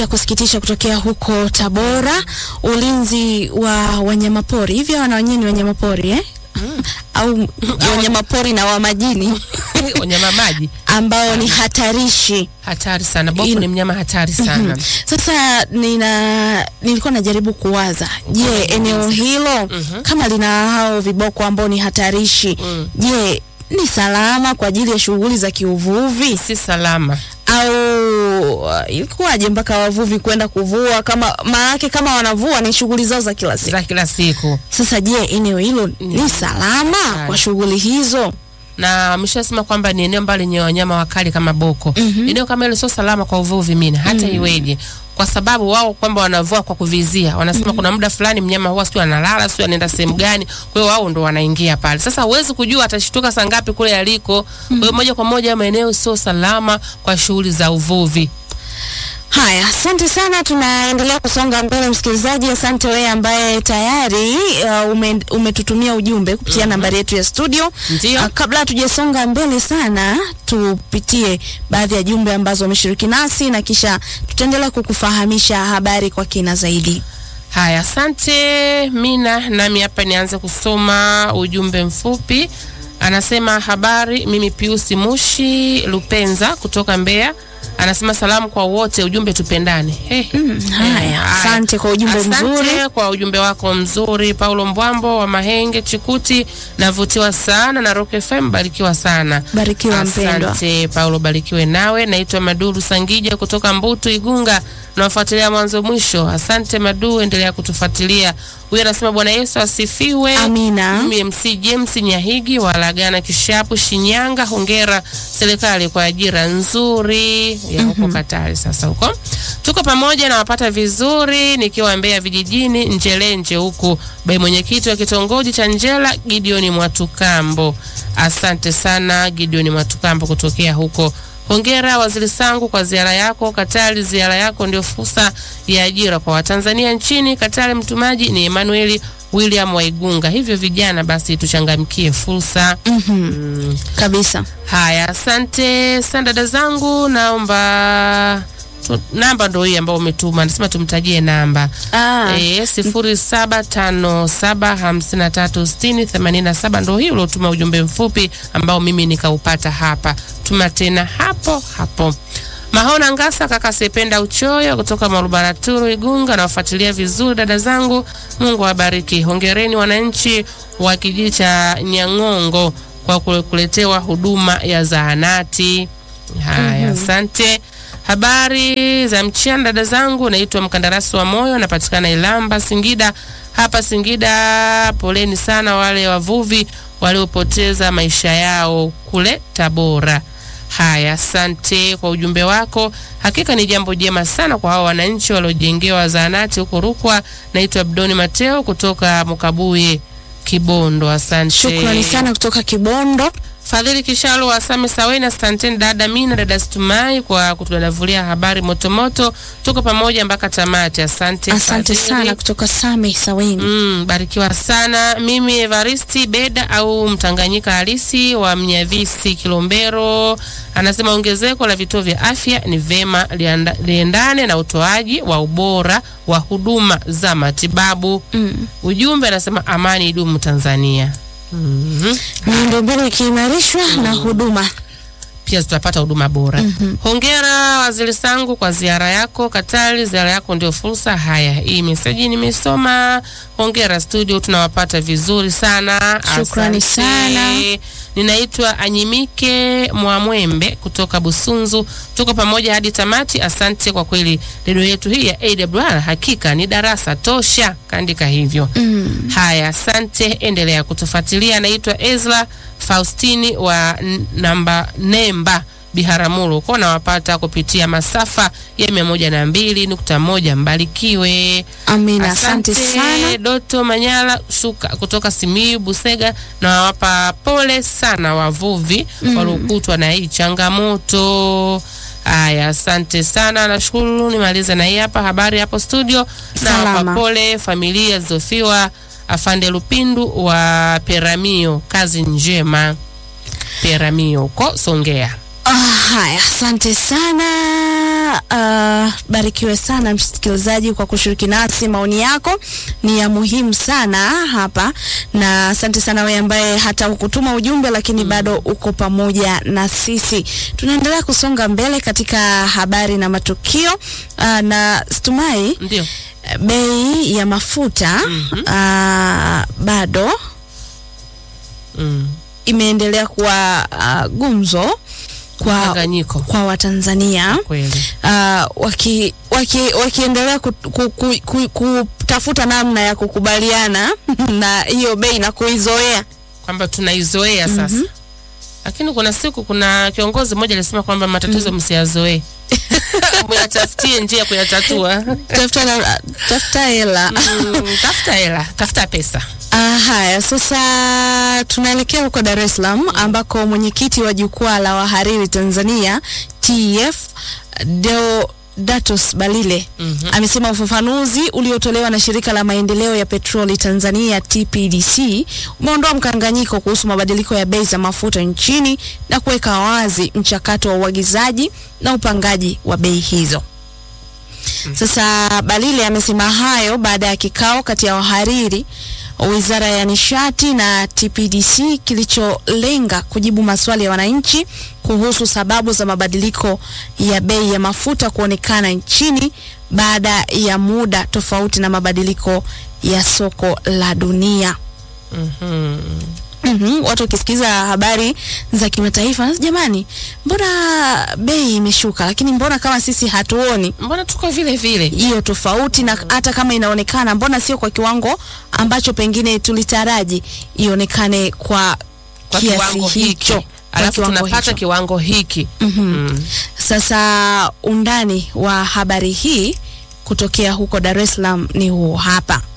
ya kusikitisha kutokea huko Tabora, ulinzi wa wanyamapori. Hivyo wana wenyewe ni wanyamapori eh? au wanyamapori na wa majini wanyama maji ambao ni hatarishi. hatari sana. Boko In- ni mnyama hatari sana. Sasa nina nilikuwa najaribu kuwaza, je, eneo hilo kama lina hao viboko ambao ni hatarishi, Mm. je, ni salama kwa ajili ya shughuli za kiuvuvi Si salama. au uh, ilikuwaje mpaka wavuvi kwenda kuvua? Kama maanake kama wanavua ni shughuli zao za kila siku. za kila siku, Sasa je, eneo hilo ni salama kwa shughuli hizo? na ameshasema kwamba ni eneo ambalo lenye wanyama wakali kama boko. Eneo kama hilo sio salama kwa uvuvi mina, hata iweje, kwa sababu wao kwamba wanavua kwa kuvizia, wanasema kuna muda fulani mnyama huwa sio analala, sio anaenda sehemu gani, kwa hiyo wao ndo wanaingia pale. Sasa huwezi kujua atashtuka saa ngapi kule aliko. Kwa hiyo moja kwa moja maeneo sio salama kwa shughuli za uvuvi. Haya, asante sana. Tunaendelea kusonga mbele, msikilizaji. Asante wewe ambaye tayari uh, ume, umetutumia ujumbe kupitia nambari yetu ya studio. Ndio. Uh, kabla hatujasonga mbele sana, tupitie baadhi ya jumbe ambazo wameshiriki nasi na kisha tutaendelea kukufahamisha habari kwa kina zaidi. Haya, asante Mina. Nami hapa nianze kusoma ujumbe mfupi. Anasema habari, mimi Piusi Mushi Lupenza kutoka Mbeya. Anasema salamu kwa wote, ujumbe tupendane. Hey. Haya, asante kwa ujumbe Asante mzuri. kwa ujumbe wako mzuri. Paulo Mbwambo wa Mahenge Chikuti, navutiwa sana na Rock FM, barikiwa sana. Barikiwa mpendwa. Asante Paulo, barikiwe nawe. Naitwa Maduru Sangija kutoka Mbutu Igunga, nawafuatilia mwanzo mwisho. Asante Madu, endelea kutufuatilia. Huyu anasema Bwana Yesu asifiwe. Amina. Mimi MC James Nyahigi wa Lagana Kishapu, Shinyanga. Hongera serikali kwa ajira nzuri ya huko Katari. Sasa huko tuko pamoja na wapata vizuri, nikiwa Mbeya vijijini Njelenje huku bai mwenyekiti wa kitongoji cha Njela Gideoni Mwatukambo. Asante sana Gideoni Mwatukambo kutokea huko. Hongera waziri Sangu kwa ziara yako Katari. Ziara yako ndio fursa ya ajira kwa Watanzania nchini Katari. Mtumaji ni Emmanuel William Waigunga. Hivyo vijana, basi tuchangamkie fursa. Mm. Kabisa. Haya, asante sana dada zangu, naomba tu, namba ndo hii ambayo umetuma, nasema tumtajie namba Ah, e, sifuri saba tano saba hamsini na tatu sitini themanini na saba ndo hii uliotuma ujumbe mfupi ambao mimi nikaupata hapa. Tuma tena hapo hapo. Mahona Ngasa, kaka Sependa Uchoyo kutoka Marubaraturu Igunga, nawafuatilia vizuri dada zangu, Mungu awabariki. Hongereni wananchi wa kijiji cha Nyang'ongo kwa kule- kuletewa huduma ya zahanati. Haya, asante. Habari za mchana dada zangu, naitwa mkandarasi wa moyo, napatikana Ilamba, Singida. Hapa Singida, poleni sana wale wavuvi waliopoteza maisha yao kule Tabora. Haya, asante kwa ujumbe wako. Hakika ni jambo jema sana kwa hao wananchi waliojengewa zahanati huko Rukwa. Naitwa Abdoni Mateo kutoka Mukabuye, Kibondo. Asante. shukrani sana kutoka Kibondo. Fadhili Kishalo wa Same Saweni, asanteni dada Mina, dada Stumai kwa kutudadavulia habari motomoto. Tuko pamoja mpaka tamati. Asante, Asante Fadhili. sana kutoka Same Saweni. Mm, barikiwa sana. Mimi Evaristi Beda au Mtanganyika halisi wa Mnyavisi Kilombero anasema ongezeko la vituo vya afya ni vema lianda- liendane na utoaji wa ubora wa huduma za matibabu. Mm. Ujumbe anasema amani idumu Tanzania. Mhm. Miundombinu ikiimarishwa na huduma pia tutapata huduma bora. Hongera waziri Sangu kwa ziara yako Katari, ziara yako ndio fursa. Haya, hii meseji nimesoma. Hongera studio, tunawapata vizuri sana, Shukrani Asante. sana. Ninaitwa Anyimike Mwamwembe kutoka Busunzu, tuko pamoja hadi tamati. Asante kwa kweli, redio yetu hii ya AWR hakika ni darasa tosha, kaandika hivyo. mm. Haya, asante, endelea kutufuatilia. Anaitwa Ezra Faustini wa n- namba Nemba Biharamulo, kwa nawapata kupitia masafa ya mia moja na mbili nukta moja. Mbarikiwe. Amina, asante sana. Doto Manyala Shuka kutoka Simiyu Busega, na wawapa pole sana wavuvi waliokutwa na hii changamoto. Haya, asante sana, nashukuru. Nimalize na hii hapa habari hapo studio, na wapa Salama. pole familia zilizofiwa. Afande Lupindu wa Peramio, kazi njema. Peramio huko Songea. Ah, haya, asante sana. Uh, barikiwe sana msikilizaji kwa kushiriki nasi. Maoni yako ni ya muhimu sana hapa, na asante sana wewe ambaye hata ukutuma ujumbe lakini bado uko pamoja na sisi. Tunaendelea kusonga mbele katika habari na matukio uh, na Stumai, Ndio. bei ya mafuta uh, bado Mm. imeendelea kuwa uh, gumzo kwa, Mchanganyiko kwa Watanzania kweli. uh, waki, waki, wakiendelea ku, ku, ku, ku, kutafuta namna ya kukubaliana na hiyo bei na kuizoea. kwamba tunaizoea sasa. Lakini kuna siku kuna kiongozi mmoja alisema kwamba matatizo msiyazoee. Muyatafutie njia ya kuyatatua. Tafuta na- tafuta hela. Mm, tafuta hela, tafuta pesa. Ah, haya sasa tunaelekea huko Dar es Salaam ambako mwenyekiti wa jukwaa la wahariri Tanzania TEF Deodatus Balile amesema ufafanuzi uliotolewa na shirika la maendeleo ya petroli Tanzania TPDC umeondoa mkanganyiko kuhusu mabadiliko ya bei za mafuta nchini na kuweka wazi mchakato wa uagizaji na upangaji wa bei hizo. Sasa Balile amesema hayo baada ya kikao kati ya wahariri wa Wizara ya Nishati na TPDC kilicholenga kujibu maswali ya wananchi kuhusu sababu za mabadiliko ya bei ya mafuta kuonekana nchini baada ya muda tofauti na mabadiliko ya soko la dunia. Mhm, watu wakisikiza habari za kimataifa, jamani, mbona bei imeshuka, lakini mbona kama sisi hatuoni Mbona tuko vile vile? hiyo tofauti, na hata kama inaonekana, mbona sio kwa kiwango ambacho pengine tulitaraji ionekane kwa, Kwa kiasi kiwango hicho, hiki. kwa Alafu kiwango tunapata hicho. kiwango hiki. Mm. Sasa undani wa habari hii kutokea huko Dar es Salaam ni huu hapa.